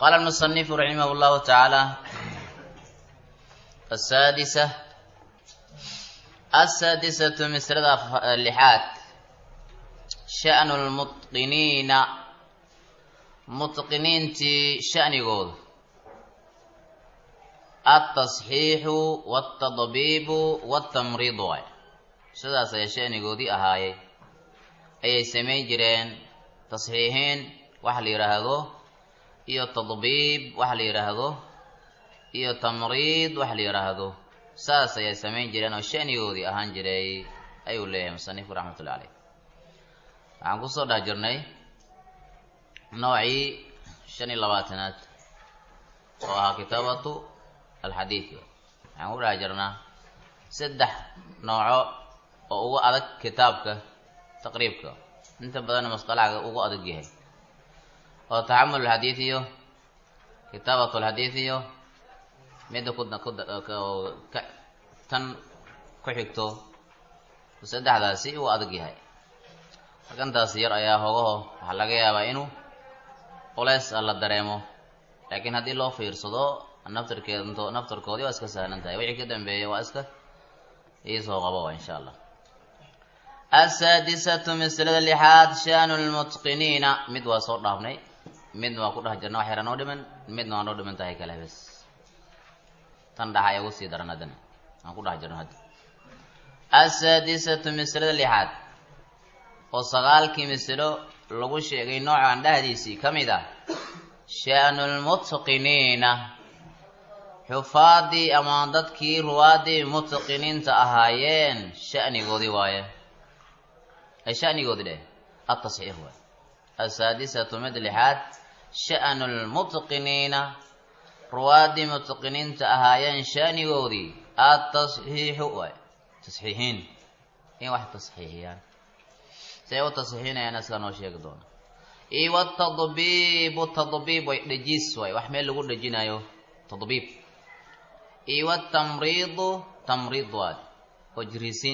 qaala almusanifu raximah llahu tacaala asaadisa asaadisatu misrada lixaad sha'nu lmutqiniina mutqiniintii sha'nigoodu altasxiixu waltadbiibu waltamriid waay sidaas ayaa sha'nigoodii ahaayey ayay samayn jireen tasxiixiin waxa la yidhaahdo iyo tadbiib waxa la yidhaahdo iyo tamriid waxa la yidhaahdo saas ayay samayn jireen oo sha'nigoodii ahaan jiray ayuu leeyahay musanifku raxmatullahi caleyh waxaan kusoo dhex jirnay noocii shan iyo labaatanaad oo ahaa kitaabatu alxadiid waxaan ku dhex jirnaa saddex nooco oo ugu adag kitaabka taqriibka inta badanna masqalaga ugu adag yahay oo taxamul alxadiid iyo kitaabat alxadiid iyo midda ku tan ku xigto saddexdaasi uu adag yahay markantaas yar ayaa hogaho waxaa laga yaabaa inuu culeys la dareemo laakiin haddii loo fiirsado naftarkeed naftarkoodii waa iska sahlan tahay wixii ka dambeeya waa iska iisoo qabo insha allah asaadisatu maslada lixaad shanu lmutqiniina mid waa soo dhaafnay midna waa ku dhex jirna wax yara noo dhiman midna waa noo dhiman tahay kale bes tan dhaxa ay ugu sii daran haddana aan ku dhex jirno hadda asaadisatu maslada lixaad oo sagaalkii masalo lagu sheegay noocan dhehdiisii ka mid ah sha'nu lmutqiniina xufaadii ama dadkii ruwaadii mutqiniinta ahaayeen sha'nigoodii waaye ay sha'nigoodii dheh atasxiix waay asaadisatu mid lixaad sha'nu lmutqiniina ruwaadii mutqiniinta ahaayeen sha'nigoodii atasxiixu waay tasxiixiin in wax tasxiixiyaan say u tasxiixinayaan iska noo sheegi doona iyo watadbiibu tadbiib way dhejiis waay wax meel lagu dhejinayo tadbiib iyo watamriidu tamriid waay oo jiriisiin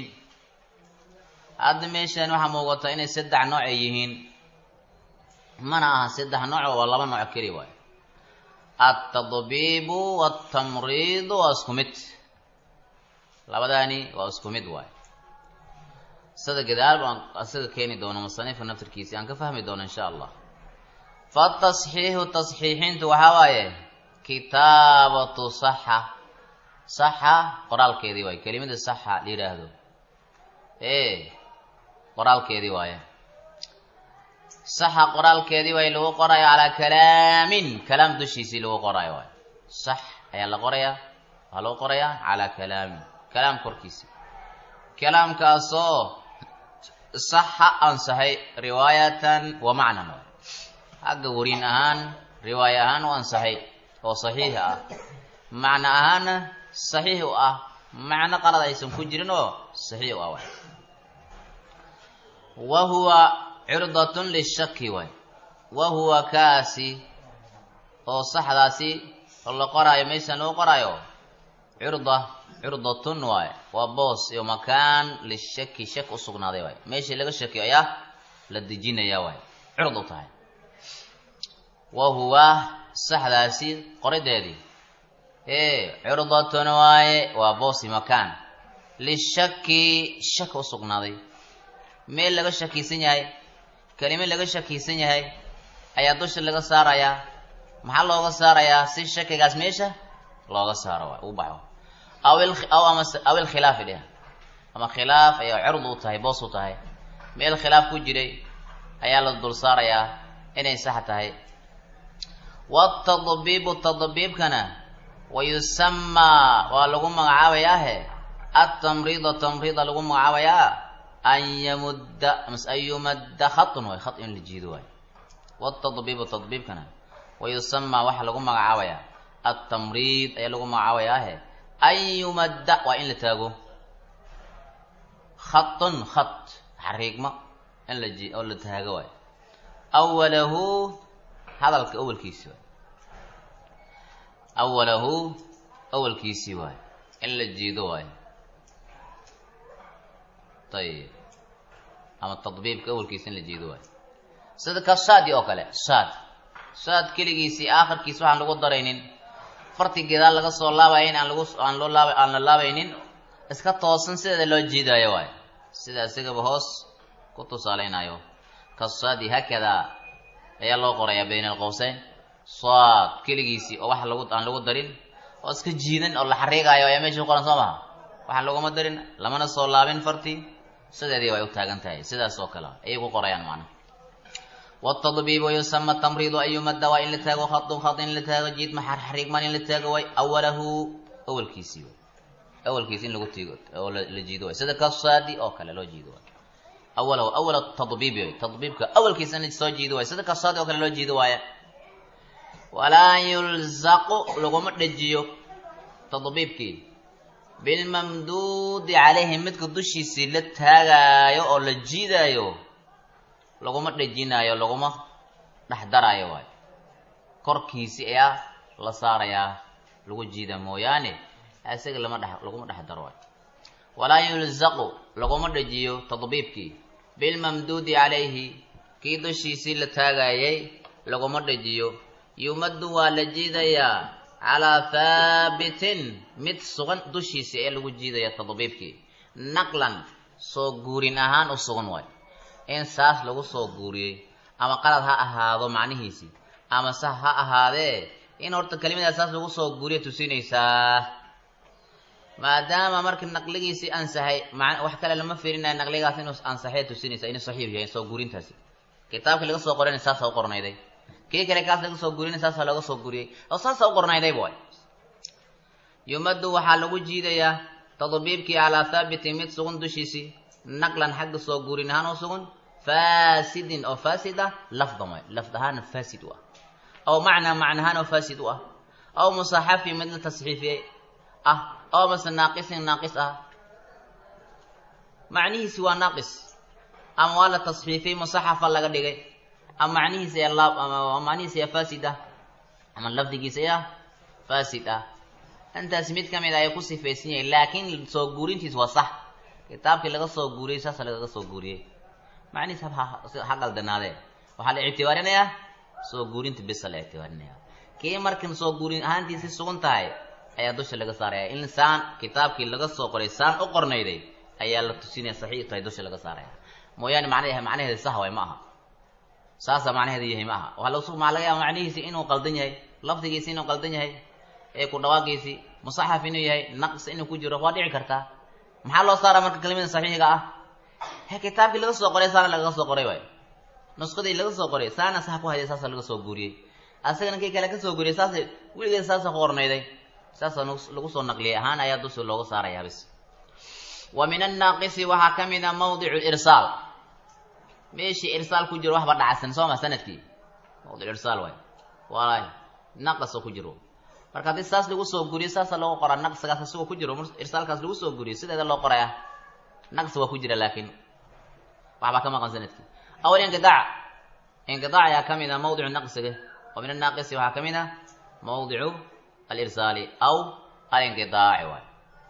hadda meeshan waxaa muuqata inay saddex nooc ay yihiin mana aha saddex nooc waa laba nooc keli waay altadbiibu waltamriidu waa isku mid labadaani waa isku mid waay sida gadaal baan isaga keeni doono musanifka naftarkiisi aan ka fahmi doono insha allah fatasxiixu tasxiixintu waxaa waaye kitaabatu saxa saxa qoraalkeedii waaye kelimada saxa la yidhaahdo e qoraalkeedii waaye saxa qoraalkeedii waaye lagu qorayo calaa kalaamin kalaam dushiisii lagu qorayo waaye sax ayaa la qorayaa waxaa lagu qorayaa calaa kalaamin kalaam korkiisi kalaamkaasoo saxa ansaxay riwaayatan wa macnan xagga wariin ahaan riwaaya ahaan u ansaxay oo saxiixa ah macno ahaanna saxiix u ah macno qalad aysan ku jirin oo saxiix u ah waay wa huwa cirdatun lishaki waay wa huwa kaasi oo saxdaasi la qoraayo meeshan lagu qoraayo cirda cirdatun waaye waa boos iyo makaan lishaki shak u sugnaaday waay meeshii laga shakiyo ayaa la dejinaya waay cird u tahay wa huwa saxdaasi qorideedii ee cirdatun waaye waa boos iyo makaan lishaki shak u sugnaaday meel laga shakiisan yahay kelime laga shakiisan yahay ayaa dusha laga saarayaa maxaa looga saarayaa si shakigaas meesha looga saaro waay uu baxo aw aw ama aw ilkhilaafi dheh ama khilaaf ayaa cird u tahay boos u tahay meel khilaaf ku jiray ayaa la dul saarayaa inay sax tahay watadbiibu tadbiibkana wayusamaa waa lagu magacaabayaahe atamriida tamriida lagu magacaabayaa an yamudda mas an yumadda khatun waay khat in la jiido waay watadbiibu tadbiibkana wayusamaa waxaa lagu magacaabayaa atamriid ayaa lagu magacaabayaahe an yumadda waa in la taago khatun khat xariigmo in la ji oo la taago waay awalahu hadalka awalkiisi waay awalahu awalkiisii waay in la jiido waay ayib ama tadbiibka awalkiisa in la jiido waay sida ka saadi oo kale saad saad keligiisii aakhirkiis waxaan lagu daraynin farti gedaal laga soo laabaya in aan lagu aan loo laaba aan la laabaynin iska toosan sideeda loo jiidaayo waayo sida isigaba hoos ku tusaaleynayo kasaadi haakadaa ayaa loo qorayaa bayna alqowseyn saad keligiisii oo wax lagu aan lagu darin oo iska jiidan oo la xariigaayo ayaa meesha ku qoran soo maha waxaan laguma darin lamana soo laabin farti sideedii way u taagan tahay sidaas oo kale ayay ku qorayaan macnaha wtadbiibu yusama tamriidu an yumada waa in la taago khadun khad in la taago jiidma xariigman in la taago way awalahu awalkiisii way awalkiisi in lagu tiigo oo la jiido way sida kasaadi oo kale loo jiido way awalahu awal tadbiibi way tadbiibka awalkiisa in soo jiido way sida kasaadi oo kale loo jiido waaye walaa yulzaqu laguma dhejiyo tadbiibkii bilmamduudi calayhi midka dushiisii la taagaayo oo la jiidaayo laguma dhejinaayo laguma dhex daraayo waayo korkiisi ayaa la saarayaa lagu jiida mooyaane isaga lama dhex laguma dhex daro waayo walaa yulzaqu laguma dhejiyo tadbiibkii bilmamduudi calayhi kii dushiisii la taagaayay laguma dhejiyo yumaddu waa la jiidayaa calaa haabitin mid sugan dushiisii ee lagu jiidaya tadbiibkii naqlan soo guurin ahaan u sugan waayo in saas lagu soo guuriyey ama qalad ha ahaado macnihiisii ama sax ha ahaadee in horta kelimadaas saas lagu soo guuriya tusinaysaa maadaama marka naqligiisii ansaxay wax kale lama fiirinayo naqligaas inuu ansaxay tusinaysa inuu saxiix yahay soo guurintaasi kitaabkii laga soo qorana saasa u qornayday kii kale kaas laga soo guurina saasa looga soo guuriyey oo saasa u qornayday boy yumaddu waxaa lagu jiidayaa tadbiibkii calaa thaabitin mid sugan dushiisii naqlan xagga soo guurin ahaan oo sugan fasidin oo fasid ah lafdan way lafd ahaana fasid u ah aw macnaa macna ahaan oo fasid u ah aw musaxafi mid la tasxiifiyey ah aw mase naaqisin naaqis ah macnihiisi waa naaqis ama waa la tasxiifiyey musaxafa laga dhigay ama macnihiisi ayaa laab ama macnihiisi ayaa fasid ah ama lafdigiisa ayaa fasid ah intaas mid kamid a ayaa ku sifaysan yahay laakiin soo guurintiis waa sax kitaabkii laga soo guuriyey saasa lagaga soo guuriyey macnihiis ha qaldanaadee waxaa la ictibaarinayaa soo guurinta bisa la ictibaarinaya kii markan soo guurin ahaantiisi sugan tahay ayaa dusha laga saaraya in saan kitaabkii laga soo qoray saan u qornayday ayaa la tusinaya saxiix tahay dusha laga saaraya mooyaane macnahe macnaheeda sax way ma aha saasa macnaheeda yahay ma aha waxaa lasu maa laga yaaba macnihiisi inuu qaldan yahay lafdigiisi inuu qaldan yahay ee ku dhawaaqiisi musaxaf inuu yahay naqs inuu ku jiro waa dhici kartaa maxaa loo saaraa marka kelimada saxiixiga ah he kitaabkii laga soo qoray saana lagaga soo qoray waay nusqadii laga soo qoray saana sax ku hayday saasa laga soo guuriyey asagana kii kale ka soo guuriyey saasa weligeed saasa ku qornayday saasa lagu soo naqliyay ahaan ayaa dusha looga saarayaa bis wa min annaaqisi waxaa ka mid a mawdicu irsaal meeshii irsaal ku jiro waxba dhacsan soo ma sanadkii mawdic irsaal waay waay naqasoo ku jiro marka haddii saas lagu soo guriyo saasa loogu qoraa naqsigaas isagoo ku jiro irsaalkaas lagu soo guriyo sideeda loo qoraya naqsi waa ku jira laakiin waxbaa ka maqan sanadkii awal inqidaac inqidaac ayaa ka mid a mawdicu naqsiga wa min annaaqisi waxaa ka mid a mawdicu alirsaali aw alinqidaaci waay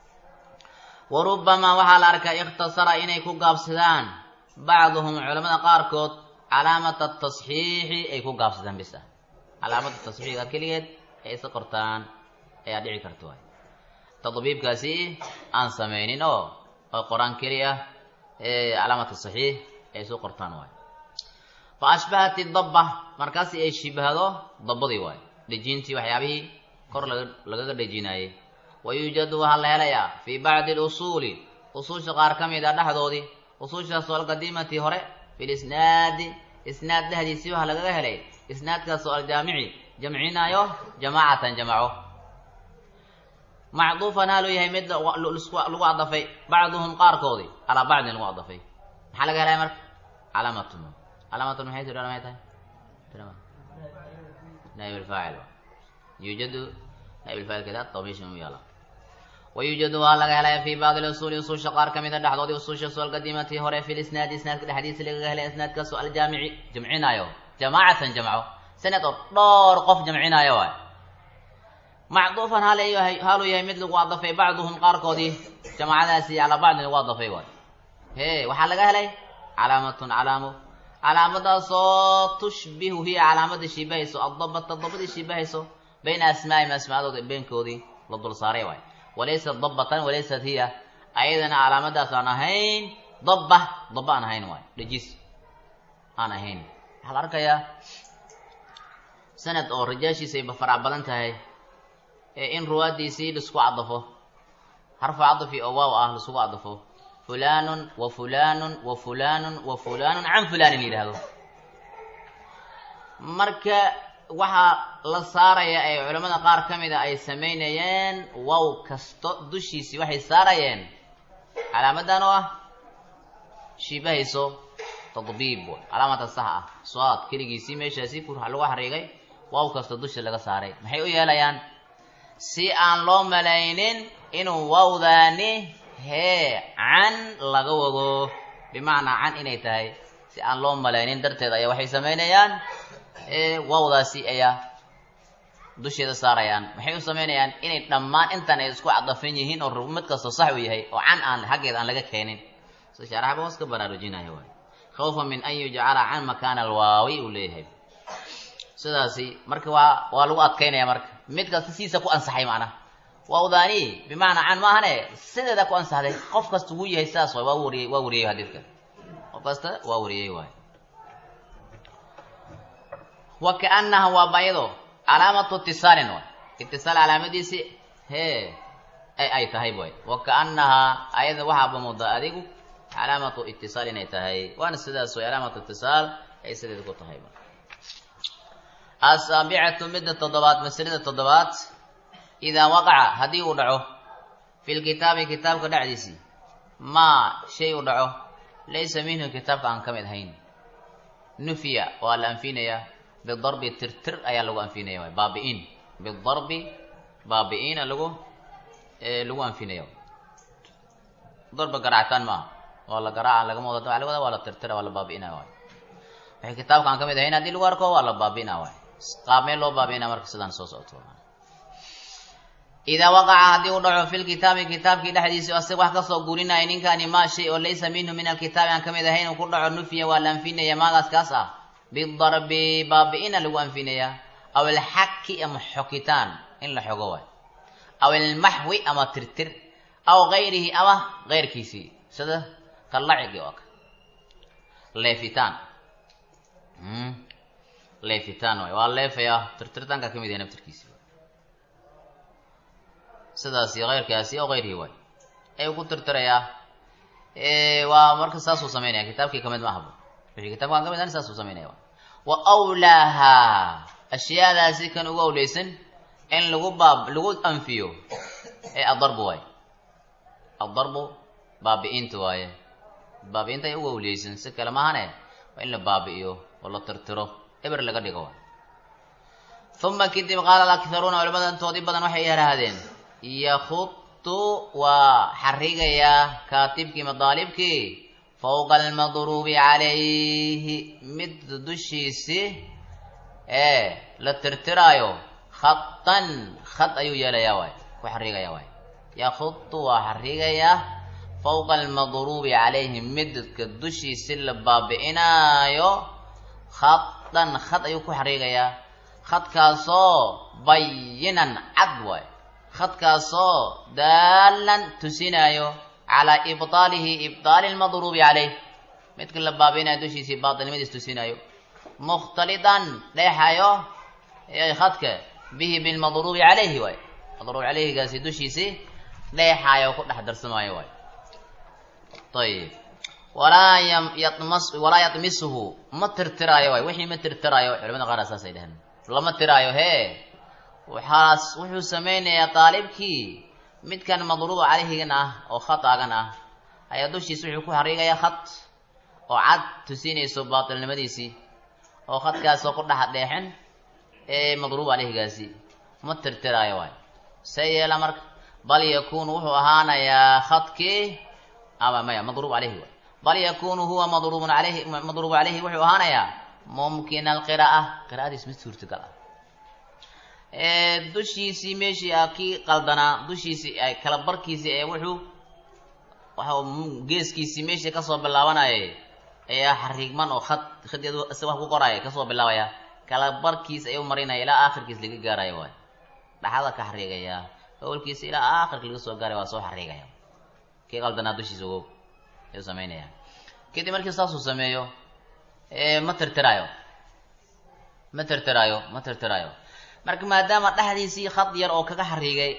wa rubamaa waxaa la arkaa ikhtasara inay ku gaabsadaan bacduhum culamada qaarkood calaamata tasxiixi ay ku gaabsadaan bisa calaamada tasxiixa keligeed ay isa qortaan ayaa dhici karta waay tadbiibkaasi aan samaynin oo oo qoraan keliya ee calaamata saxiix ay isu qortaan waay fa ashbahat idabba markaasi ay shibahdo dabbadii waay dhejintii waxyaabihii kor laga lagaga dhejinaayey wa yuujadu waxaa la helayaa fii bacdi alusuuli usuusha qaar ka mid a dhexdoodii usuushaas oo alqadiimati hore filisnaadi isnaad dhexdiisii waxaa lagaga helay isnaadkaas oo aljaamici jamcinaayo jamaacatan jamaco macduufan haaluu yahay mid lagu cadafay bacduhum qaarkoodii calaa bacdin lagu cadafay maxaa laga helaya marka calaamatun calaamatun maxay tidhahda maxay tahay naib alfaacil yuujadu naib alfaacilkeeda tawmiisha u yaala wayuujadu waa laga helaya fi bacdi lusuuli usuusha qaar ka mida dhexdoodii usuusha soo alqadiimati hore fi lisnaadi isnaadka dhexdiisa lagaga helay isnaadkaasoo aljaamici jamcinaayo jamaacatan jamco sanad oo dhowr qof jamcinaayo waay macduufan haalyahay haaluu yahay mid lagu adafay bacduhum qaarkoodii jamaacadaasi calaa bacdin lagu adafay waay he waxaa laga helay calaamatun calaamo calaamadaasoo tushbihu hiya calaamada shiibahayso addabata dabadii shiibahayso bayna asmaa'ihim asmaadooda beenkoodii la dul saaray waay walaysat dabatan walaysat hiya ayadana calaamadaas aan ahayn dabba dabba aan ahayn waay dhejis aan ahayn waxaa la arkayaa sanad oo rajaashiisa ayba farac badan tahay ee in ruwaadiisii laisku cadafo harfu cadafi oo waaw ah laisugu cadafo fulanun wa fulanun wa fulanun wa fulanun can fulanin yidhaahdo marka waxaa la saaraya ee culamada qaar ka mida ay samaynayeen wow kasto dushiisii waxay saarayeen calaamadan oo ah shiibahayso tadbiib calaamata sax ah suaad keligiisii meeshaasi ku lagu xariigay waaw kasta dusha laga saaray maxay u yeelayaan si aan loo malaynin inuu wawdaani hee can laga wado bimacnaa can inay tahay si aan loo malaynin darteed ayaa waxay samaynayaan wawdaasi ayaa dusheeda saarayaan maxay u samaynayaan inay dhammaan intan ay isku cadafan yihiin oo mid kastoo sax u yahay oo can aan xaggeeda aan laga keenin si sharaxba hoos ka baraarujinaya waay khawfa min an yujcala can makaana alwaawi uu leeyahay sidaasi marka waa waa lagu adkaynaya marka mid kasta sidiisa ku ansaxay macnaha wawdaani bimacnaa can maahane sideeda ku ansaxday qof kasta wuu yahay sidaas waay waa wariyey waa wariyey xadiidka qof kasta waa wariyey waay wa kaanaha waa bayado calaamatu itisaalin waay itisaal calaamadiisi hee ay ay tahay way wa kaanaha ayada waxaaba moodaa adigu calaamatu itisaal inay tahay waana sidaas way calaamatu itisaal ay sideeda ku tahay asaabicatu midda toddobaad masalada toddobaad idaa waqaca haddii uu dhaco fi lkitaabi kitaabka dhexdiisii maa shay uu dhaco laysa minhu kitaabka aan ka mid ahayn nufiya waa la anfinayaa bidarbi tirtir ayaa lagu anfinaya waay baabi-in bidarbi baabi-ina lagu lagu anfinaya darba garaacitaan maaha waa la garaaca lagama wada waa laga wada waa la tirtira waa la baabi'ina waay waxay kitaabka aan ka mid ahayn haddii lagu arko waa la baabi'ina waay qaabmee loo baabi'ina marka sidaan soo socoto idaa waqaca haddii uu dhaco fi lkitaabi kitaabkii dhexdiisi asig wax kasoo gurinaya ninkaani maa shay oo laysa minhu min alkitaabi aan ka mid ahayn uu ku dhaco nufiya waa la anfinaya maagaas kaas ah bidarbi baabi'ina lagu anfinaya aw alxaki ama xokitaan in la xogo waay aw almaxwi ama tirtir aw gayrihi ama keyrkiisii sida kalacigi oo ka leefitaan leefitaan waay waa leefaya tirtirtaanka kamid yahay naftirkiisi sidaasi keyrkaasi oo gayrihi waay ayuu ku tirtirayaa waa marka saasuu samaynaya kitaabkii kamid ma ahabo wixii kitabkaan kamid ahan saasuu samaynaya wa awlaaha ashyaadaasi kan ugu awleysan in lagu baab lagu anfiyo ee adarbu waaye adarbu baabi'inta waaye baabi'inta ay ugu awleysan si kale maahane waa in la baabi'iyo oo la tirtiro eber laga dhigo waay uma kadib qaala alakharuuna culamada intoodii badan waxay yarahdeen yakutu waa xarigayaa kaatibkii madaalibkii fawqa almadruubi calayhi mid dushiisi ee la tirtiraayo khatan khad ayuu yeelayaa waay ku xarigaya waay yakutu waa xarigayaa fawqa almadruubi calayhi midka dushiisi la baabi'inaayo khatan khad ayuu ku xarigayaa khadkaasoo bayinan cad waay khadkaasoo daalan tusinaayo calaa ibطaalihi ibطaali lmadruubi calayh midka la baabi'inayo dushiisii baatilnimadiis tusinaayo mukhtalidan dheexayo khadka bihi bilmadruubi calayhi waay madruub calayhigaasi dushiisii dheexaayo ku dhex darsamaayo waay ayib walaa yams walaa yatmisuhu ma tirtiraayo waay wixii ma tirtiraayo culamada qaar saasay dheheen lama tiraayo hee waxaas wuxuu samaynayaa daalibkii midkan madruuba calayhigan ah oo khataagan ah ayaa dushiisa wuxuu ku xariigayaa khad oo cad tusinayso baatilnimadiisii oo khadkaasoo ku dhex dheexin ee madruub calayhigaasi ma tirtiraayo waay see yeela marka bal yakuunu wuxuu ahaanayaa khadkii ama maya madruub calayhi waay bal yakuunu huwa madruubun alayhi madruubu calayhi wuxuu ahaanayaa mumkina alqira'a qira'adiis mid suurtagal ah dushiisii meeshii a kii qaldanaa dushiisii kala barkiisii ee wuxuu waxa geeskiisii meeshii kasoo bilaabanayay ayaa xariigman oo khad khadeedu isaga wax ku qoraya kasoo bilaabaya kala barkiis ayuu marinaya ilaa aakhirkiis laga gaaraya waay dhaxada ka xariigaya awalkiisa ilaa aakhirka laga soo gaaraya waa soo xariigaya kii qaldanaa dushiisa ogow ayuu samaynaya kadib markii saasuu sameeyo ma tirtiraayo ma tirtiraayo ma tirtiraayo marka maadaama dhexdiisii khad yar oo kaga xariigay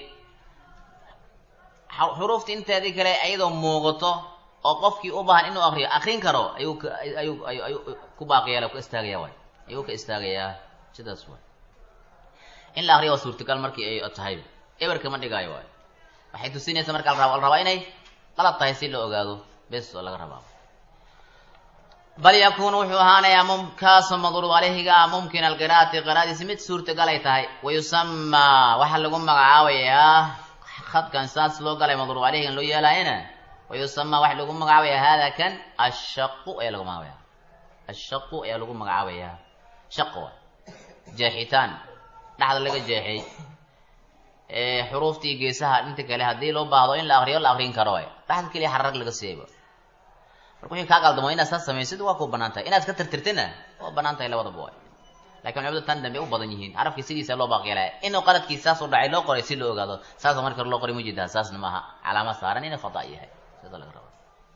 xuruufta inteedii kale iyadoo muuqato oo qofkii u baahan inuu akriyo akrin karo ayuu ka ayuu ayu ayuu ku baaqiyala ka istaagaya waay ayuu ka istaagayaa sidaas waay in la akriyo waa suurtagal markii ay tahay eberka ma dhigaayo waay waxay tusinaysaa marka la raba la rabaa inay qalad tahay si la ogaado bes oo laga rabaa bal yakuunu wuxuu ahaanayaa mumkaasoo madruub aleyhiga ah mumkin alqiraati qiraadiisi mid suurtagal ay tahay wayusamaa waxaa lagu magacaabayaa khadkan saas loo galay madruub aleyhigan loo yeelaayana wayusamaa waxa lagu magacaabaya hada kan ashaqu ayaa lagu magacaabaya ashaqu ayaa lagu magacaabayaa shaqo jeexitaan dhexda laga jeexay xuruuftii geesaha inta kale haddii loo baahdo in la akriyo la akrin karo dhexda keliya xararag laga siiyayba marka wixii kaa qaldamo inaad saas samaysid waa ku banaan tahay inaad iska tirtirtina waa banaan tahay labadaba waay lakin culimadu tan dambe u badan yihiin carabkii sidiisa loo baaqyeelaya inuu qaladkiis saas u dhacay loo qoray si loo ogaado saasa marka loo qoray mujeedaa saasna maaha calaamad saaran inay fada yahay sida laga raba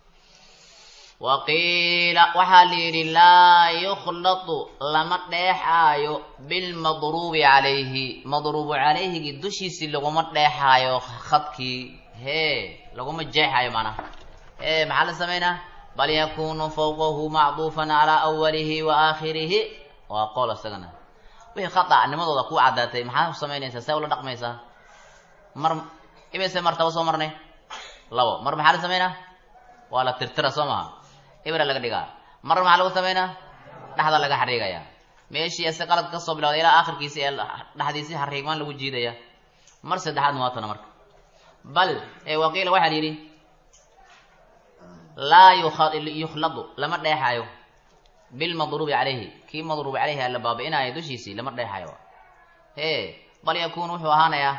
waqiila waxaa la yidhi laa yukhlatu lama dheexaayo bilmadruubi calayhi madruubu calayhigii dushiisii laguma dheexaayo khadkii hee laguma jeexaayo macnaha ee maxaa la samaynaa bal yakunu fawqahu macduufan calaa awalihi wa aakhirihi waa qool isagana wixii khata'nimadooda ku caddaatay maxaa samaynaysaa see ula dhaqmaysaa mar imise martaba soo marnay labo mar maxaa la samaynaa waa la tirtira soo maha ibra laga dhigaa mar maxaa lagu samaynaa dhexda laga xariigaya meeshii ise qalad ka soo bilawday ilaa aakhirkiisi ee dhexdiisii xariigmaan lagu jiidaya mar saddexaad muwaatana marka bal ee waqiila waxaa la yidhi laa yukhladu lama dheexaayo bilmadruubi calayhi kii madruubi calayhi alla baabi'inaayo dushiisii lama dheexayo e bal yakunu wuxuu ahaanayaa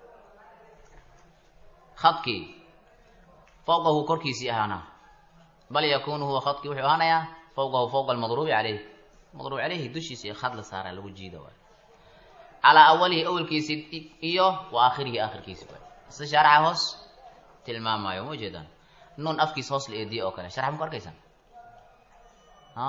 khadkii fawqahu korkiisii ahaana bal yakunu huwa khadkii wuxuu ahaanayaa fawqahu fawqa almadruubi calayhi madruub calayhi dushiisii khad la saara lagu jiida waay calaa awalihi awalkiisii iyo wa aakhirihi aakhirkiisi waay si shaaraxa hoos tilmaamayo ma ujeedaan nuun afkiis hoos la eediye oo kale sharxa ma ku arkaysaan a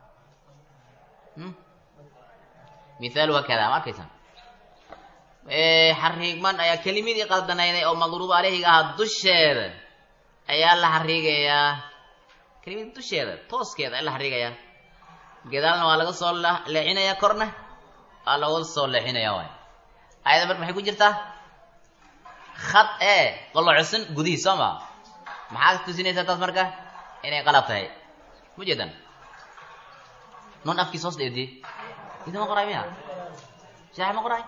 mithaaluha kada ma arkaysaan xariigman ayaa kelimadii qaldanayday oo madruub aleyhiga ahaa dusheeda ayaa la xariigayaa kelimadii dusheeda tooskeeda ayaa la xariigayaa gadaalna waa laga soo leexinaya korna waa laga soo leexinaya waay ayada marka maxay ku jirtaa khad ee qolocosan gudihii soo ma maxaad tusinaysaa taas marka inay qalab tahay ma jeedan nun afkiis hoos dheediyey ida ma qoray miya shaax ma qoray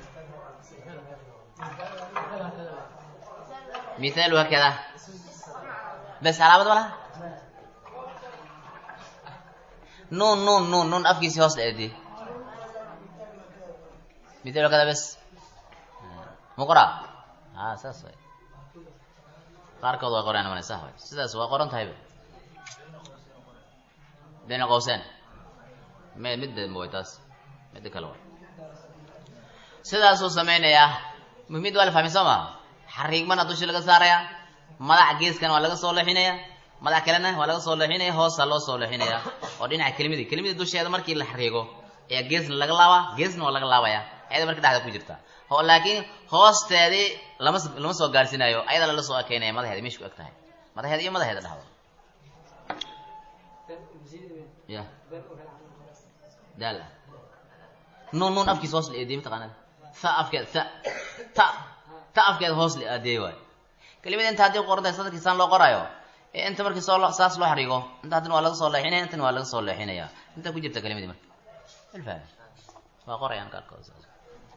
mithaalu hakada bes calaamad ma laha nun nun nun nun afkiisii hoos dheediyey mithaalu hakada bes ma qoraa a saas way qaarkood waa qoraan mana sah way sidaas waa qoran tahayba bayna qowseen me midda way taas midda kale way sidaasuu samaynayaa muhimid waa la fahmay soo maha xariigmana dusha laga saaraya madax geeskana waa laga soo leexinaya madax kalena waa laga soo leexinaya hoosa loo soo leexinaya oo dhinaca kelimadii kelimadii dusheeda markii la xariigo ayaa geesna laga laabaa geesna waa laga laabaya ayada marka dhexda ku jirta o laakiin hoosteedii lama lama soo gaarsiinayo ayada lala soo ekeynaya madaheeda meesha ku eg tahay madaheeda iyo madaheeda dhexda ya daal ah nuun nuun afkiisa hoos la eediyey mataqaanaa tha afkeeda tha ta ta afkeeda hoos la aadiyey waayo kelimada inta haddii qoran tahay sadalkiisaan loo qorayo ee inta markii soo saas loo xarigo inta haddina waa laga soo leexinaya intana waa laga soo leexinaya inta ku jirta kelimadii marka alfaham waa qorayaan qaarkood saas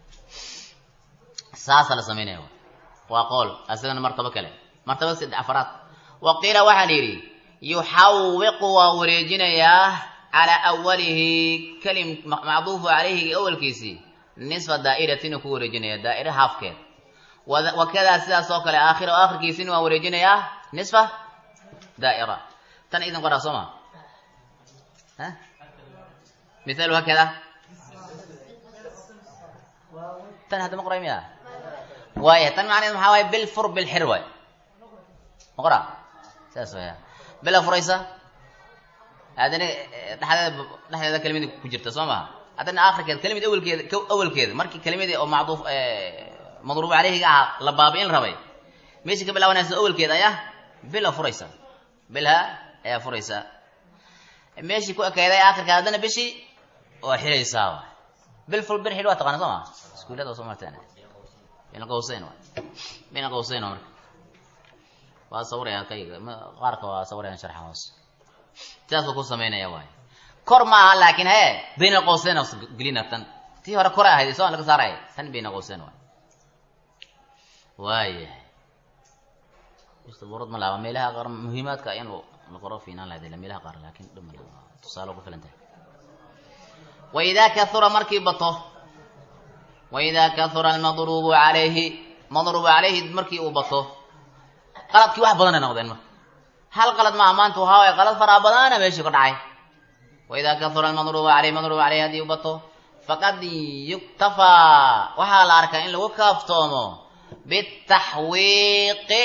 saasa la samaynaya waa qool asagana martabo kale martaba saddex afaraad wa qiila waxaa la yidhi yuxawiqu waa wareejinayaa calaa awalihi kalim macduufu calayhi awalkiisii nisfa daa'iratin uu ku wareejinaya daa'ira haafkeed wakadaa sidaas oo kale aakhira aakhirkiisina waa wareejinayaa nisfa daa'ira tan idin qoraa soo ma ha mithalu hakada tan hadda ma qoray miya waaya tan macnaheed maxaa waaye bil fur bil xir waay ma qora saas waya bila furaysa haddana dhexdeeda dhexdeeda kelimadi ku jirta soo maha haddana akhirkeeda kelimad awelkeeda awelkeeda markii kelimadii oo macduuf madruub caleyhiga ahaa la baabi'in rabay meeshii ka bilaabanaysa awelkeeda ayaa bila furaysa bilha ayaa furaysa meeshii ku ekeyday akhirka haddana bishii waa xiraysaa waay bil ful bir xidh waa taqana soo maa iskuullada soo marteen bayna qawseyn waay bayna qawseyn waa marka waa sawiraya kayga qaarka waa sawirayaan sharxa hoos sidaasuu ku samaynaya waay kor ma aha laakiin hee bayna qawseyn gelina tan tii hore kore ahayd soo laga saaraya tan bayna qawseyn waay waayahay istaburad ma laaba meelaha qaar muhiimaadka in la qoro fiinaan lahayd ila meelaha qaar laakiin dhama tusaale ku filan tahay waidaa kahura markii bato waidaa kahura almadruubu calayhi madruubu calayhi markii uu bato qaladkii wax badanay noqdeen marka hal qalad maaha maanta waxaa waye qalad faraa badana meeshii ka dhacay waidaa kahura almadruubu calayhi madruubu calayhi haddii uu bato faqad yuktafaa waxaa la arkaa in lagu kaaftoomo bitaxwiiqi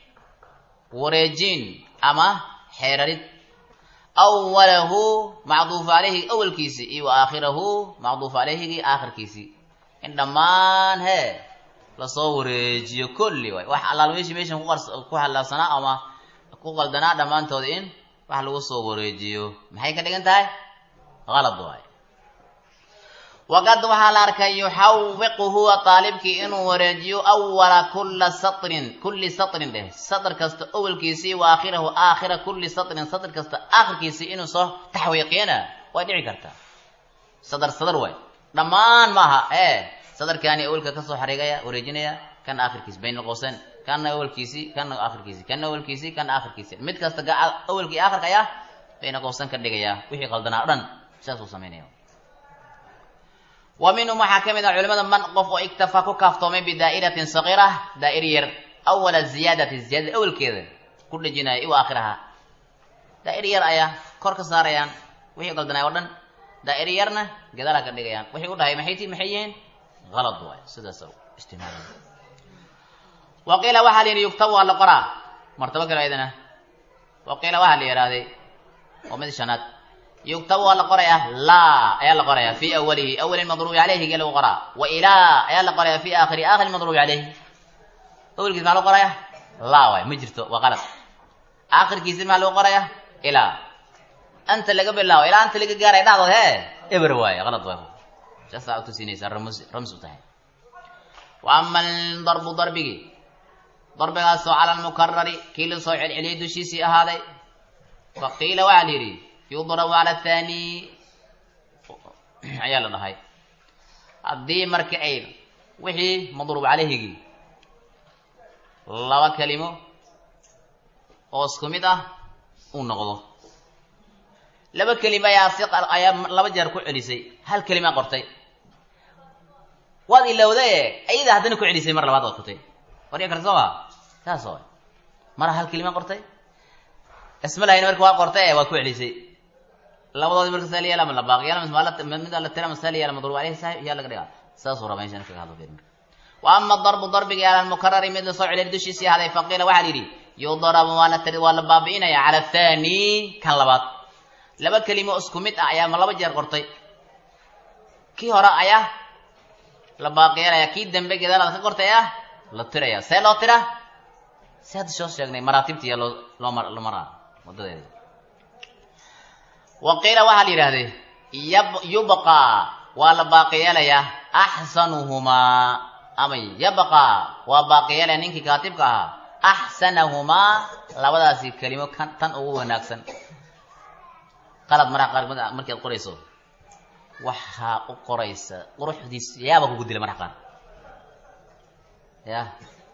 wareejin ama xeerarid awalahu macduufu calayhi awalkiisii iyo wa aakhirahu macduufu calayhigii aakhirkiisii in dhammaan hee lasoo wareejiyo kulli waay wax allaal meeshii meeshan ku hallaabsanaa ama ku qaldanaa dhammaantood in wax lagu soo wareejiyo maxay ka dhigan tahay qalad waay waqad waxaa la arkay yuxawiqu huwa aalibkii inuu wareejiyo awala kula satrin kulli satrin dheh satr kasta awalkiisii wa aakhirahu aakhira kulli satrin satr kasta aakhirkiisii inuu soo taxwiiqiyana way dhici kartaa sadr sadr waay dhammaan maaha ee sadarkaani awalka kasoo xariigaya wareejinaya kana aakhirkiisi bayn qowseyn kana awalkiisii kana aakhirkiisi kana awalkiisii kana aakhirkiisi mid kasta awalkii aakhirka ayaa bayna qowseyn ka dhigaya wixii qaldanaa o dhan sidaasuu samaynaya wa minhum waxaa ka mid ah culimada man qof oo iktafa ku kaaftoomay bidaa'iratin sagiira daa'ir yar awala ziyaadati ziyaadada awalkeeda ku dhejinaya iwa aakhiraha daa'ir yar ayaa kor ka saarayaan wixii qaldanay oo dhan daa'ir yarna gadaala ka dhigayaan wixii u dhahay maxay ti maxay yihiin qalad waay sidaas isticmaala wa qiila waxaa la yidhi yugtab waa la qoraa martabo kale ayadana wa qiila waxaa la yidhahday waa mid shanaad yugtab waa la qorayaa laa ayaa la qorayaa fi awalihi awali madruubi caleyhi gee lagu qoraa wa ilaa ayaa la qorayaa fi aakhiri aakhiri madruubi caleyhi awalkiis maxaa lagu qorayaa laa waay ma jirto waa qalad aakhirkiisi maxaa lagu qorayaa ilaa anta laga bilaabo ilaa anta laga gaaray dhacdood hee eber waaye qalad waay saasaa utusinaysaa rams rams u tahay wa ama aldarbu darbigii darbigaasoo cala almukarari kii la soo celceliyay dushiisii ahaaday fa qiila waxaa la yidhi yudrabu cala athani ayaa la dhahay haddii marka ay wixii madruub caleyhigii laba kelimo oo isku mid ah uu noqdo laba kelima ayaa si ayaa laba jeer ku celisay hal kelima qortay waad ilowday ayada haddana ku celisay mar labaad waad qortay warya karta soo maa saas oo mara hal kelima qortay isma lahayn marka waa qortay waad ku celisay labadoodi marka saa la yeela ma la baaqi yeela ma mid la tira ma saa la yeela madruub caleyhi saaxib yaa laga dhigaa saasuu rabaa inshan kaga hadlo marka wa ama darbu darbigii ala almukarari mid lasoo celiyay dushiisii ahaaday faqiila waxaa la yidhi yudrabu waa la tiri waa la baabi'inaya cala athani kan labaad laba kelimo isku mid ah ayaa ma laba jeer qortay kii hore ayaa la baaqiyeelaya kii dambe gadaalaad ka qortay ah la tiraya see loo tira si hadda soo sheegnay maraatibtiiya loo loo mar la maraa wadadeeda wa qiila waxaa la yidhahdee yab yubqaa waa la baaqiyeelayaa axsanuhumaa ama yabqaa waa baaqiyeelaya ninkii kaatibka ahaa axsanahumaa labadaasi kelimo kan tan ugu wanaagsan qalad maraa qaar markii aad qorayso waxaa u qoraysa quruxdiis yaaba kugu dila marka qaar ya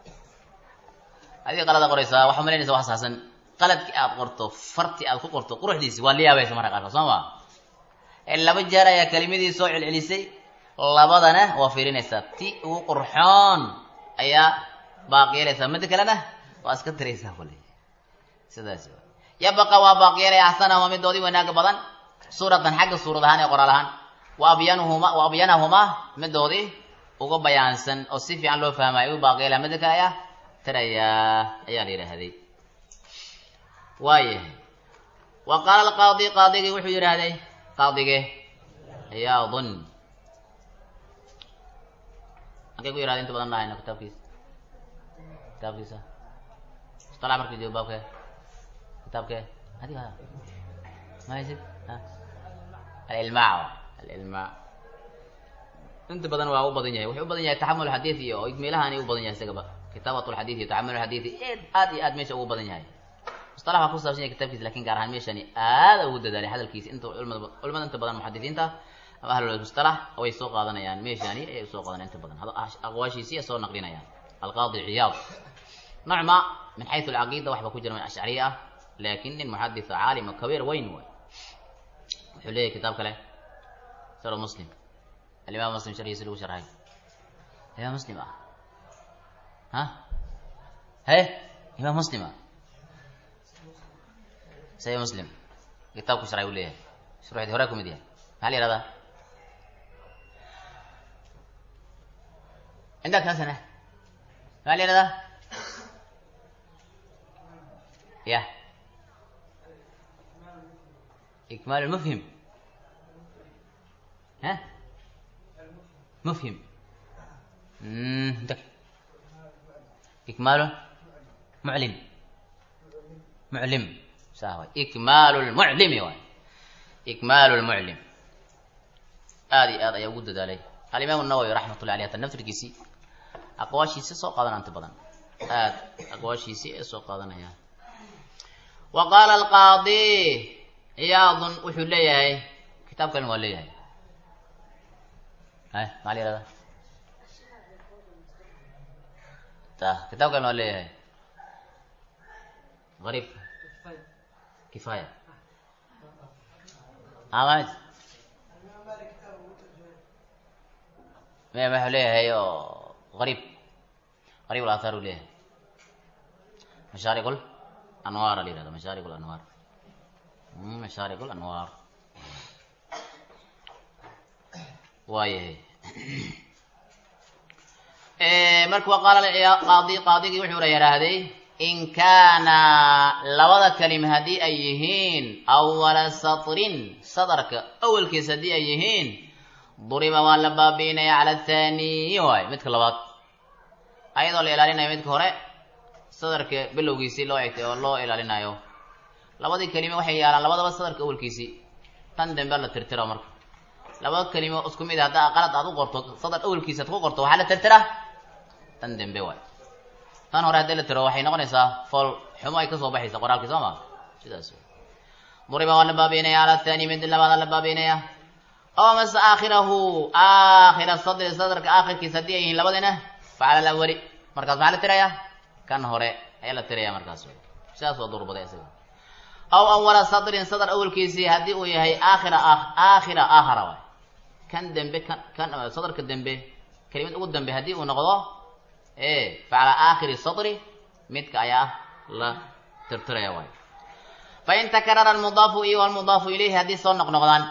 adiga qalada qoraysaa waxaa malaynaysa wax saasan qaladkii aad qorto farti aad ku qorto quruxdiisi waa la yaabaysa marka qaarka soo ma laba jeer ayaa kelimadii soo celcelisay labadana waa fiirinaysaa ti ugu qurxoon ayaa baaqiyeelaysaa midda kalena waa iska tiraysaa kule sidaas yabaqa waa baaqyeelaya axsanahuma midoodii wanaaga badan suuratan xagga suurad ahaan ee qoraal ahaan wa abyanuhuma wa abyanahumaa midoodii uga bayaansan oo si fiican loo fahmayo u baaqeela mida kale ayaa tirayaa ayaa la yidhaahday waayahay wa qaala alqaadi qaadigii wuxuu yidhaahday qaadige ciyaadun halkay ku yihahda inta badan lahayno kitaabkiisa kitaabkiisa mustalax markii joogo baabkee kitaabkee adiga ma haysid alilmaac alilmaac inta badan waa u badan yahay wuxuu u badan yahay taxamul xadiid iyo meelahaani u badan yahay isagaba kitaabat lxadiid iyo taxamul xadiid aad iyo aad meesha ugu badan yahay mustalax waa kusaabsan yahay kitabkiisa lakin gaar ahaan meeshani aada ugu dadaalay hadalkiisa inta culimada culimada inta badan muxadisiinta ama ahlul mustalax way soo qaadanayaan meeshani ayay soo qaadanayaan inta badan aqwaashiisi ay soo naqlinayaan alqaadi ciyaad nocma min xaysu alcaqiida waxba ku jira min ashcariya ah laakin nin muxaditha caalima kabiir weyn waay wuxuu leeyahay kitaab kale saro muslim alimaam muslim sharhiisi lagu sharxay imaam muslim ah ha he imaam muslim ah say muslim kitaabku sharxay uu leeyahay shuruxdii hore kumid yahay maxaa la yihahdaa عندك حسنة ما لي هذا يا إكمال المفهم ها مفهم عندك إكمال معلم معلم سهوي إكمال المعلم يا إكمال المعلم هذه هذا يوجد عليه الإمام النووي رحمة الله عليه تنفرkiisii aqwaashiisi soo qaadanaya inta badan aad aqwaashiisii ay soo qaadanayaan wa qaala alqaadi ciyaadun wuxuu leeyahay kitaab kalin waa leeyahay hay maxaa la yihahda ta kitaab kalin waa leeyahay غريب كفاية عملت ما ما leeyahay oo غريب غريب الآثار leeyahay مشارق الأنوار اللي هذا مشارق الأنوار مشارق الأنوار waayahay marka wa qaala qaadi qaadigii wuxuuna yidhaahday in kaana labada kalim haddii ay yihiin awala satrin sadarka awalkiisa haddii ay yihiin duriba waa la baabi'inaya cala athaniyi waay midka labaad ayadoo la ilaalinayo midka hore sadarka bilowgiisii loo egtay oo loo ilaalinayo labadii kelime waxay yaalaan labadaba sadarka awalkiisii tan dambe la tirtira marka laba kelimo isku mid haddaa qalad aad u qorto sadar awalkiisa ad ku qorto waxaa la tirtira tan dambe waay tan hore haddii la tiro waxay noqonaysaa fool xumo ay kasoo baxaysa qoraalkii soo ma sidaas duriba waa la baabiinaya cala thani mid labaada la baabiinaya oo mase aakhirahu aakhira sadri sadarka aakhirkiisa haddii ay yihiin labadina facala alawali markaas maxaa la tirayaa kan hore ayaa la tiraya markaas sidaas waa durbaday isaga aw awala sadrin sadr awalkiisii haddii uu yahay aakhira aakhira aakhara waay kan dembe kan kan sadarka dembe kelimad ugu dambe haddii uu noqdo e facala aakhiri sadri midka ayaa la tirtiraya waay fain takarara almudaafu iyo almudaafu ilayhi haddii soo noqnoqdaan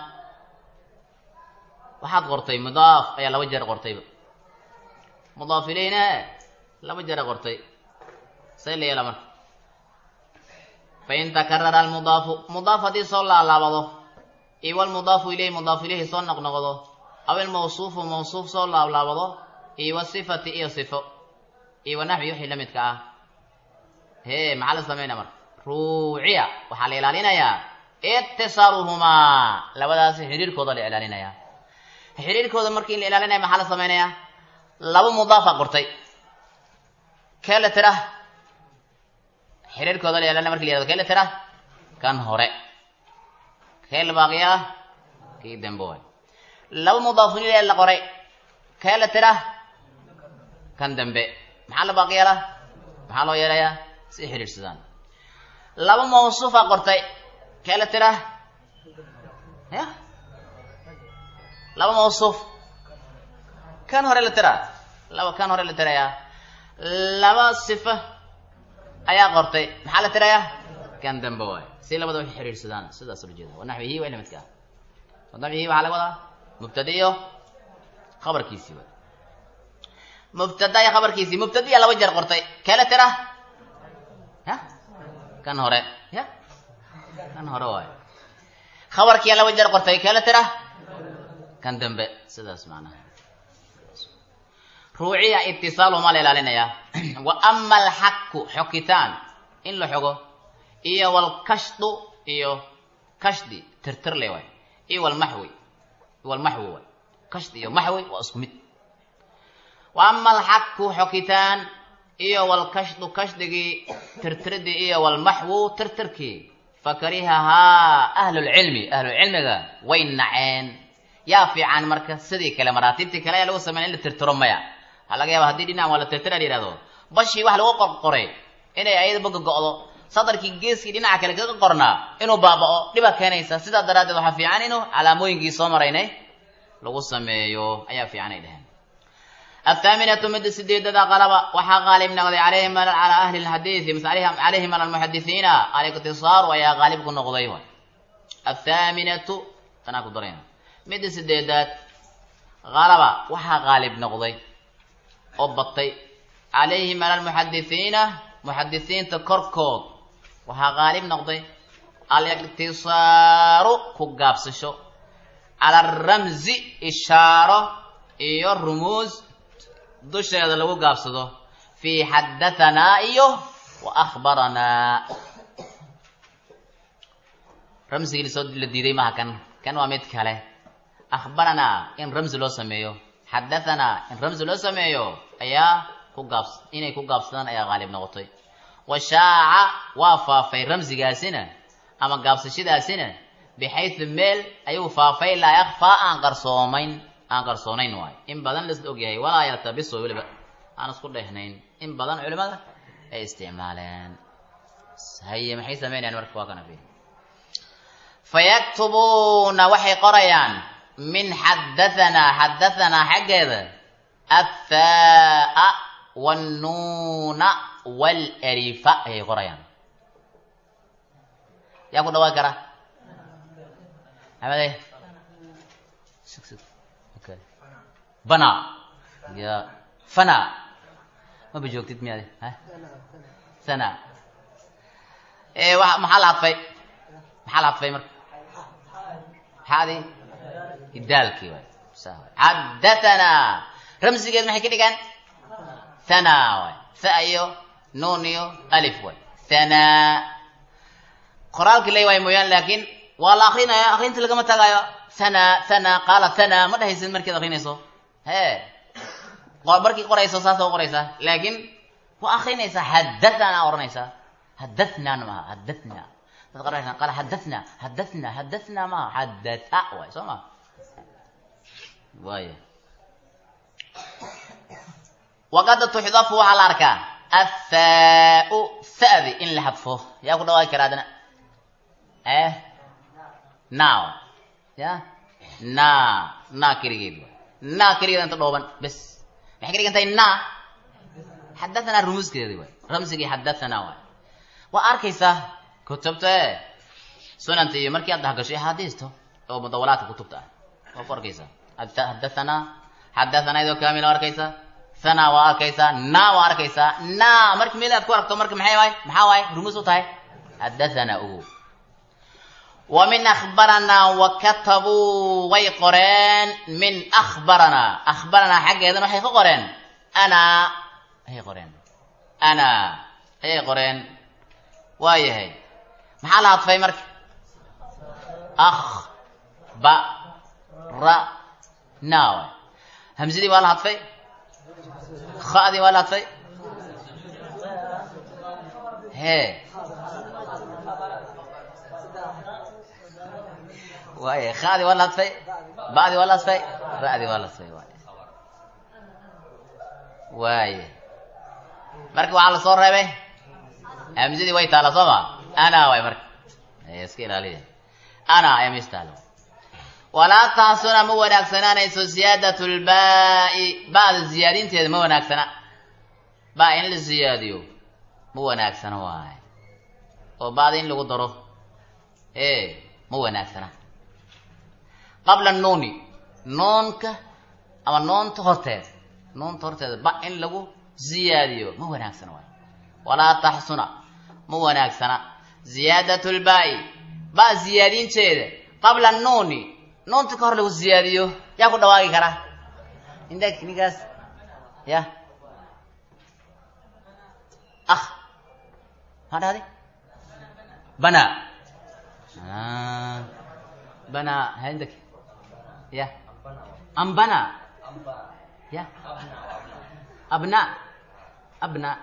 waxaad qortay mudaaf ayaa laba jeer qortayba mudaaf ilayhina laba jeera qortay say la yeela marka fain takarara almudaafu mudaaf haddii soo laalaabado iyo walmudaafu ilayhi mudaaf ilayhi soo noqnoqdo aw ilmawsuufu mawsuuf soo laablaabado iyo wasifati iyo sifo iyo wanaxwi wixii la midka ah hee maxaa la samaynaya marka ruuciya waxaa la ilaalinayaa itisaaluhumaa labadaasi xidhiirkooda la ilaalinayaa xidhiirkooda markii la ilaalinaya maxaa la samaynayaa laba mudaafa qortay kee la tira xiriirkooda la ilaalinaya marki la yihahdo kee la tira kan hore kee la baaqiyaa kii dambe waay laba mudaafin ilaa la qoray kee la tira kan dambe maxaa la baaqi yeelaa maxaa loo yeelayaa si xidhiirsadaan laba mawsuufa qortay kee la tira ya laba mawsuuf kan hore la tira laba kan hore la tirayaa laba sifa ayaa qortay maxaa la tirayaa kan dambe waay si labada waxay xidhiirsadaan sidaas ula jeeda wa naxwihi waa ila midka ah dabcigii waxaa laga wadaa mubtada iyo khabarkiisii way mubtada iyo khabarkiisii mubtadiya laba jeer qortay keela tira ya kan hore ya kan hore waayo khabarkiya laba jeer qortay keela tira kan dambe sidaas macnaha ruuciya itisaalumaa la ilaalinayaa wa ama alxaku xokitaan in la xogo iyo walkashdu iyo kashdi tirtirle waay iyo walmaxwi walmaxwi waay kashdi iyo maxwi waa isku mid wa ama alxaku xokitaan iyo walkashdu kashdigii tirtiridii iyo walmaxwu tirtirkii fakarihahaa ahlulcilmi ahlulcilmiga way naceen yaa fiican marka sidii kale maraatibtii kale ayaa lagu sameyn in la tirtiro maya waxaa laga yaaba haddii dhinac waa la tirtira la yihahdo bashii wax lagu qorqoray inay ayadaba gogo'do sadarkii geeskii dhinaca kale kaga qornaa inuu baaba'o dhibaa keenaysa sidaa daraaddeed waxaa fiican inuu calaamooyinkii soo maraynay lagu sameeyo ayaa fiican ay dheheen athaaminatu midda sideedada qalaba waxaa qaalib noqday calayhim calaa ahli lxadiidi mise calayhim ala almuxadisiina aliktisaaru ayaa qaalib ku noqday way athaaminatu tanaa ku darayna midda sideedaad qalaba waxaa qaalib noqday oo batay calayhim ala almuxadisiina muxadisiinta korkood waxaa qaalib noqday aliktisaaru ku gaabsasho cala aramzi ishaaro iyo rumuus dusheeda lagu gaabsado fii xadahanaa iyo wa akhbaranaa ramsigii lasoo la diiday maha kan kan waa mid kale akhbaranaa in ramsi loo sameeyo xadahanaa in ramsi loo sameeyo ayaa ku gaabs inay ku gaabsadaan ayaa qaalib noqotay wa shaaca waa faafay ramsigaasina ama gaabsashadaasina bixaysu meel ayuu faafay laa yakfaa aan qarsoomayn aan qarsoonayn waayo in badan laisla ogyahay walaa yaltabiso weliba aan isku dhehnayn in badan culimada ay isticmaaleen haye maxay sameynayaan marka waa kana fiir fayaktubuuna waxay qorayaan min xadahanaa xadahanaa xaggeeda athaa wannuuna walarifa ayay qorayaan yaa ku dhawaan kara maxamede bana ya fana maba joogtid miyaade sana wa maxaa la hadfay maxaa la hadfay marka maxaadi idaalkii waay xadatanaa ramsigeed maxay ka dhigaan thana waay tha iyo nuun iyo alif waay thana qoraalkii lay waay mooyaan laakiin waa la akrinaya akrinta lagama tagaayo thana thana qaala thana ma dhehaysid markaad akrinayso he markii qorayso saasa u qoraysaa laakiin waa akrinaysaa xadathana oranaysaa hadathnaana maha hadathna dad qaranaysaa qaala hadathna hadathna hadathna maha hadatha waay soo ma waaya waqad tuxdafu waxaa la arkaa athaau thadi in la hadfo yaa ku dhawaaqi karaa adana eh now ya na na keligeed na keligeed inta dhooban bes maxay ka dhigan tahay na xadathana rumuskeedi waay ramsigii xadathana waay waa arkaysaa kutubta e sunanta iyo markii aad dhahgasho axaadiisto oo mudawalaadka kutubta ah waa ku arkaysaa xadathana xadathana idoo kaamil waa arkaysaa thana waa arkaysaa na waa arkaysaa na marki meel aad ku aragto marka maxay waay maxaa waay rumus u tahay xadathana ogo wa min akhbaranaa wa katabuu way qoreen min akhbaranaa akhbaranaa xaggeedana waxay ka qoreen ana ayay qoreen ana ayay qoreen waayahay maxaa la hadfay marka akh ba ra na waay hamsadii waa la hadfay khadii waa la hadfay he waaya khadii waa la hadfay ba'dii waa la hadfay ra'dii waa la hadfay waay waaya marka waxaa lasoo reebay hamsadii way taala soo ma ana waay marka iska ilaaliya ana ayaa meesha taala walaa taasuna ma wanaagsanaanayso ziyaadat lbaai ba'da ziyaadinteeda ma wanaagsana ba in la ziyaadiyo ma wanaagsana waay oo ba'da in lagu daro e ma wanaagsana qabla nuuni noonka ama noonta horteeda noonta horteeda ba in lagu ziyaadiyo ma wanaagsana waay walaa taxsuna ma wanaagsana ziyaadat lbaa'i ba ziyaadinteeda qabla nuuni noonta ka hor lagu ziyaadiyo yaa ku dhawaaqi karaa indag ninkaas ya ah maa dhahday bana bana hendak ya ambana ya abna abna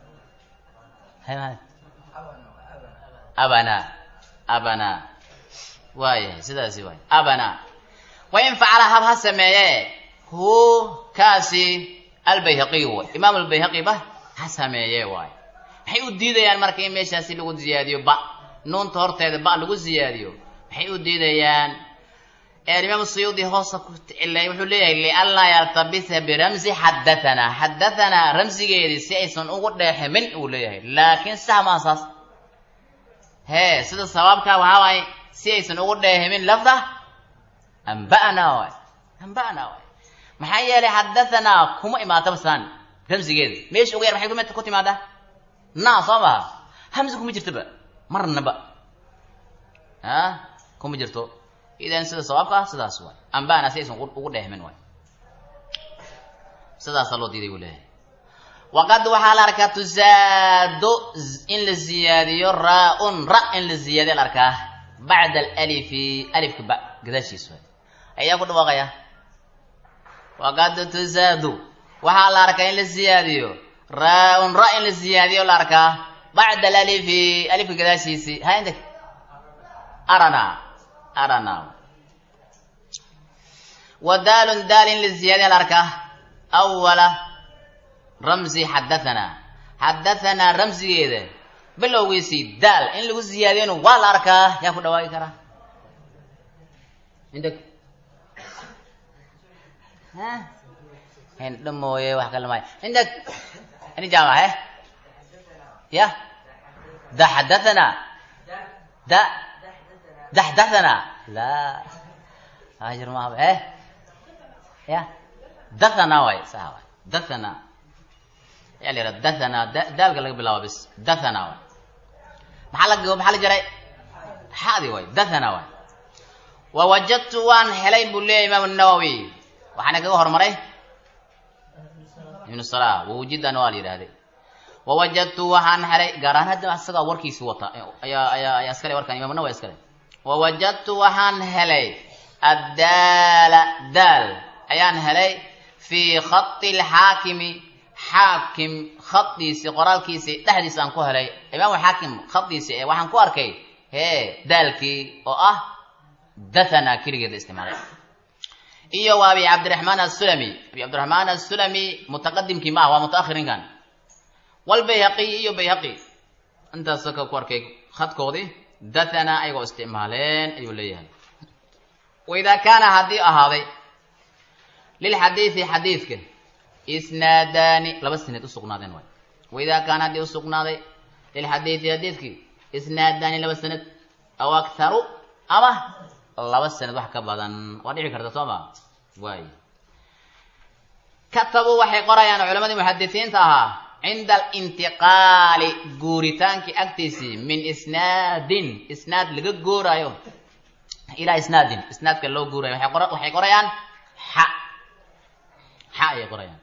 abana abana waayahay sidaasi waay abana wain facala hab ha sameeye hu kaasi albayhaqiy way imaam albayhaqi ba ha sameeye waay maxay u diidayaan marka in meeshaasi lagu ziyaadiyo ba nuunta horteeda ba lagu ziyaadiyo maxay u diidayaan imaam suyuudi hoosa ku cilay wuxuu leeyahay lianlaa yaltabisa biramsi xadatanaa xadatanaa ramsigeedii si aysan ugu dheeximin uu leeyahay laakiin sax maa saas hee sida sabaabkaa waxaa waaye si aysan ugu dheehimin lafda amba'naa waay amba'naa waay maxaa yeelay xadatanaa kuma imaataba saan ramsigeeda meesha uga yar maxay kumid ku timaadaa naa soo maha hamsi kuma jirtaba marnaba ah kuma jirto idan sida sawaabka ah sidaas waay amba'na si aysan ugu dheehmin waay sidaasaa loo diiday buu leeyahay waqad waxaa la arkaa tusaado in la ziyaadiyo raa-un ra in la ziyaadiyo la arkaa bacda alalifi alifka ba gadaashiis waay ayaa ku dhawaaqaya waqad tusaadu waxaa la arkaa in la ziyaadiyo raa-un ra in la ziyaadiyo la arkaa bacda alalifi alifka gadaashiisi ha inta arana arana wa daalun daal in la ziyaadiyo la arkaa awala ramsi xadahanaa xadahanaa ramsigeeda bilowgiisii daal in lagu ziyaadiyona waa la arkaa yaa ku dhawaaqi karaa indheg hindha mooye wax kale maayo indheg ini jaama he ya da xadahanaa da daxdahanaa la hajir mahaba he ya dathana waay saha waay dathana yaa la yidhaha dathana daalka laga bilaabo bis dathana waay maxaa la maxaa la jaray xaadi waay dathana waay wa wajadtu waan helay buu leeyahy imaam nawowi waxaana kaga hormaray ibnu salah wawujidana waa la yidhahday wa wajadtu waxaan helay gaar ahaan hadda isagaa warkiisi wata ayaa ayaa ayaa iskale warkan imam nawowi iskale wa wajadtu waxaan helay addaala daal ayaan helay fii khati lxaakimi xaakim khadiisi qoraalkiisi dhexdiisa aan ku helay imaam xaakim khadiisi ee waxaan ku arkay hee daalkii oo ah dathana keligeeda isticmaalay iyo waa abi cabdiraxmaan asulami abi cabdiraxmaan asulami mutaqadimkii ma ah waa mutaahirinkan walbayhaqiy iyo bayhaqi intaasoo ka ku arkay khadkoodii dathana ayagoo isticmaaleen ayuu leeyahay waidaa kaana haddii ahaaday lilxadiidi xadiidka isnaadaani laba sanad usugnaadeen waay waidaa kaana haddii usugnaaday lilxadiidi xadiidkii isnaadaani laba sanad aw akharu ama laba sanad wax ka badan waa dhici karta soo ma waay katabuu waxay qorayaan culamadii muxadisiinta ahaa cinda alintiqaali guuritaankii agtiisii min isnaadin isnaad laga guuraayo ilaa isnaadin isnaadka loo guurayo waxay qorayaan xa xa ayay qorayaan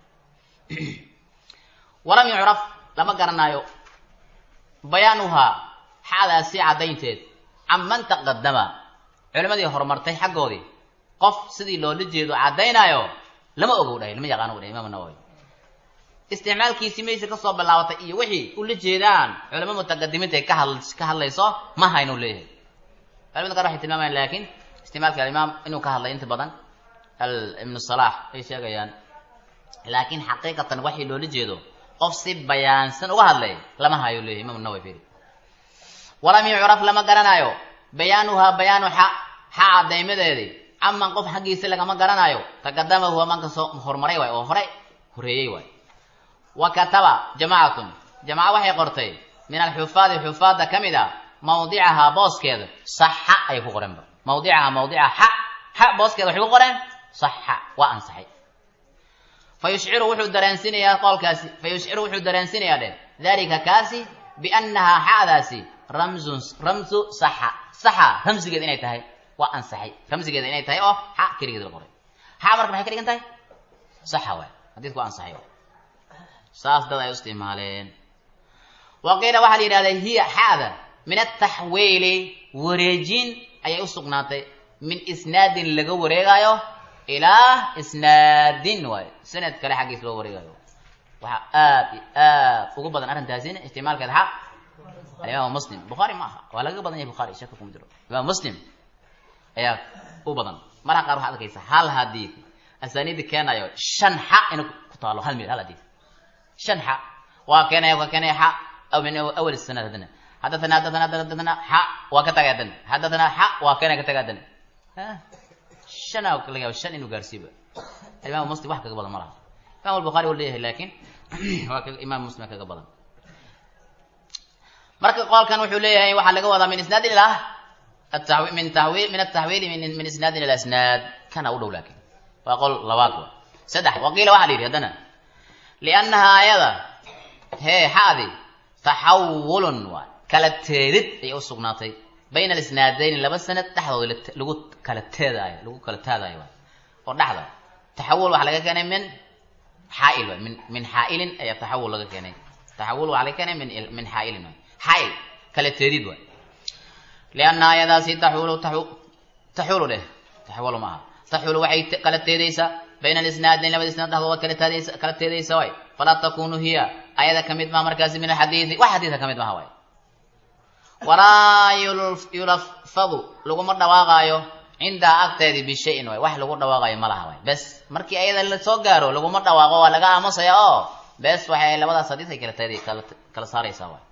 walam yucraf lama garanaayo bayaanuhaa xadaasi caddaynteed canman taqadama culimadii horumartay xaggoodii qof sidii loola jeedo caddaynaayo lama ogow dhahay lama yaqaano u dhahay imaam nawowi isticmaalkiisii maysa kasoo bilaabatay iyo wixii ula jeedaan culamo mutaqadimiinta ay ka had ka hadlayso ma haynuu leeyahay culamada qaar waxay tilmaamayaan laakiin isticmaalka alimaam inuu ka hadlay inta badan ibnu salaax ay sheegayaan laakiin xaqiiqatan waxii loola jeedo qof si bayaansan uga hadlay lama hayo leeyahy imam nawawi firi walam yucraf lama garanaayo bayaanuhaa bayaanu xa xa cadaymadeedii caman qof xaggiisa lagama garanaayo taqadama huwa manka soo horumaray waay oo hore horeeyey waay wa kataba jamacatun jamaca waxay qortay min alxufaadi xufaadda ka mid a mawdicahaa booskeeda saxa ayay ku qorenba mawdicahaa mawdica xa xa booskeeda waxay ku qoreen saxa waa ansaxay fa yushciru wuxuu dareensiinayaa qowlkaasi fa yushciru wuxuu dareensiinayaa dheh dalika kaasi biannahaa xa'daasi ramzun ramzu saxa saxa ramsigeeda inay tahay waa ansaxay ramsigeeda inay tahay oo xa keligeed la qoray xa marka maxay ka dhigan tahay saxa waay xadiidku waa ansaxay waay saas dad ay u isticmaaleen wa qiila waxaa la yidhahdaa hiya xa'da min ataxwiili wareejin ayay u sugnaatay min isnaadin laga wareegaayo ilaa isnaadin waayo sanad kale xaggiis loo wareegayo waxaa aad iyo aad ugu badan arrintaasina isticmaalkeeda xaq alimaam muslim bukhaari ma aha waa lagaga badan yahay bukhaari shaka kuma jiro imaam muslim ayaa u badan marka qaar waxaad arkaysa hal hadiid asaaniidi keenayo shan xa inuu ku taalo hal mil hal hadiid shan xa waa keenaya waa keenaya xa aw min awal sanad haddana حدثنا حدثنا حدثنا حق وكتغادن حدثنا حق وكان كتغادن ها شنا وكلغا شن انه غارسيبا الامام مسلم واحد كغبل مره الامام البخاري وليه لكن امام مسلم كغبل marka qolkan wuxuu leeyahay waxa laga wadaa min isnaad ila التحويل من تحويل من التحويل من من اسناد الى اسناد كان اول لكن وقول لبات سدح وقيل واحد يري هدنا لانها ايضا هي هذه تحول واحد kala teedid ayay u sugnaatay bayna alisnaadayn laba sanad dhexdooda lagu kala teedaayo lagu kala taadaayo waay oo dhexda taxawul waxaa laga keenay min xaail waay min min xaailin ayaa taxawul laga keenay taxawul waxaa laga keenay min min xaailin waay xaail kala teedid waay lianna ayadaasi taxulu taxulu dheh taxawulu maaha taxulu waxay kala teedaysaa bayna alisnaadayn labada isnaad dhexdooda kala taadaysa kala teedaysa waay falaa takunu hiya ayada kamid maha markaasi min alxadiidi wax xadiidka kamid maha waay walaa yulafadu laguma dhawaaqaayo cindaa agteedii bishayin waay wax lagu dhawaaqayo ma laha waay bes markii ayada la soo gaaro laguma dhawaaqo waa laga aamusaya oo bes waxay labadaas hadiis ay kala teedi kala kala saaraysaa waay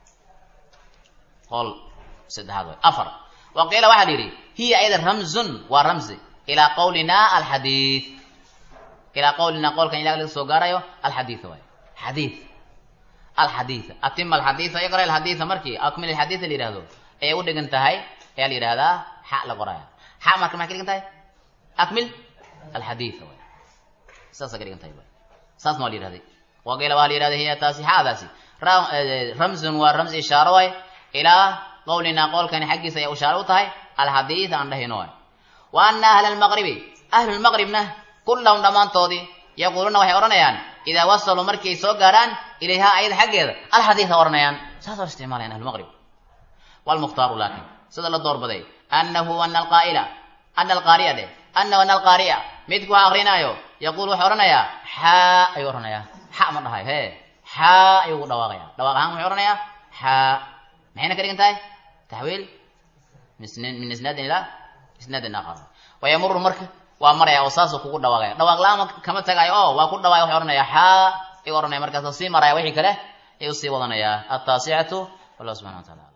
qol saddexaad waay afar wa qiila waxaa la yidhi hiya ayada ramzun waa ramzi ilaa qawlina alxadiid ilaa qawlina qowlkan ilaah laga soo gaarayo alxadiid waay xadiid alxadiid atima alxadiida iqra alxadiida markii akmil alxadiida la yidhahdo ayay u dhigan tahay ayaa la yidhahdaa xa la qoraya xa marka maxay ka dhigan tahay akmil alxadiida waay saasa ka dhigan tahay waay saas ma la yidhahday waqiila waa la yidhahday hiya taasi xaadaasi ramzun waa ramzi ishaaro waay ilaa qowlina qowlkani xaggiisa ayay ishaaro u tahay alxadiid aan dhahayno waay wa ana ahla almaqribi ahlu lmaqribna kullahum dhammaantoodii yaquuluuna waxay odhanayaan idaa wasaluu markay soo gaaraan ilayhaa ayada xaggeeda alxadiida odhanayaan saasoo isticmaalayaan ahlumaqrib walmukhtaaru laakin sida la doorbaday annahu ana alqaa'ila ana alqaariya dheh annahu ana alqaariya midku ha akrinaayo yaquul wuxuu odhanayaa xaa ayuu odhanayaa xa ma dhahayo hee xaa ayuu ugu dhawaaqaya dhawaaq ahaan wuxuu odhanayaa xaa maxayna ka dhigan tahay taxwiil min isnaadin ilaa isnaadin aakhar wayamuru marka waa maraya oo saasuu kugu dhawaaqaya dhawaaq la-aan kama tagayo oo waa ku dhawaaqay wuxuu odhanaya xaa ayuu odhanaya markaasuu sii maraya wixii kale ayuu sii wadanayaa altaasicatu wallah subxana wa taala